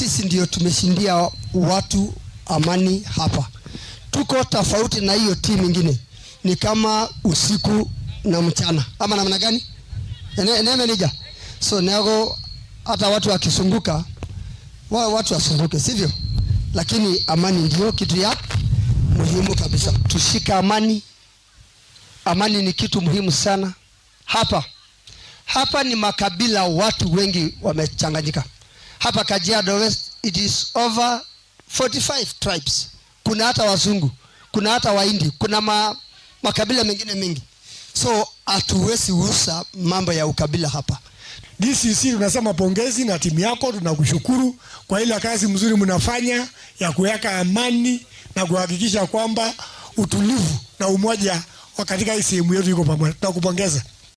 sisi ndio tumeshindia watu amani hapa. Tuko tofauti na hiyo timu ingine, ni kama usiku na mchana, ama namna gani? Ene, ene meneja. So nego hata watu wakisunguka wa, watu wasunguke, sivyo? Lakini amani ndio kitu ya muhimu kabisa. Tushika amani. Amani ni kitu muhimu sana hapa. Hapa ni makabila, watu wengi wamechanganyika hapa Kajiado West, it is over 45 tribes. Kuna hata wazungu, kuna hata Wahindi, kuna ma, makabila mengine mengi, so hatuwezi usa mambo ya ukabila hapa. DCC tunasema pongezi na timu yako, tunakushukuru kwa ile kazi mzuri mnafanya ya kuweka amani na kuhakikisha kwamba utulivu na umoja wa katika hii sehemu yetu iko pamoja. Tunakupongeza.